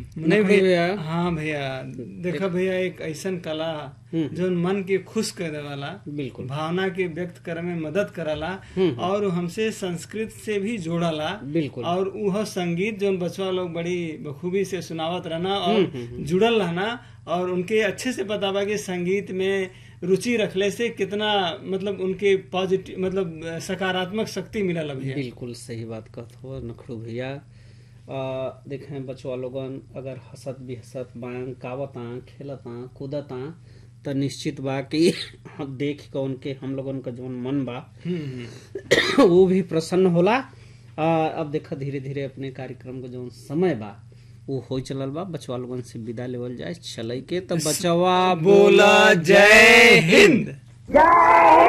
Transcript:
नहीं नखड़ू भैया भैया। हाँ भैया देखा भैया एक ऐसन कला हम्म। जो मन के खुश करे वाला बिल्कुल भावना के व्यक्त करे में मदद करला हम्म। और हमसे संस्कृत से भी जोड़ला बिल्कुल और वह संगीत जो बचवा लोग बड़ी बखूबी से सुनावत रहना और हम्म, हम्म, जुड़ल रहना और उनके अच्छे से पता बा कि संगीत में रुचि रखले से कितना मतलब उनके पॉजिटिव मतलब अ, सकारात्मक शक्ति मिलल भैया बिल्कुल सही बात कहत हो नखड़ू भैया आ, देखें बचवा लोगन अगर हंसत भी हंसत बां गावता खेलता कूदता तो निश्चित बा कि देख के उनके हम लोगन का जौन मन बा हम्म, हम्म। वो भी प्रसन्न होला आ, अब देखा धीरे धीरे अपने कार्यक्रम का जौन समय बा वो हो चलल बा बचवा लोगन से विदा लेवल जाए चलई के तो बचवा बोला जय हिंद जय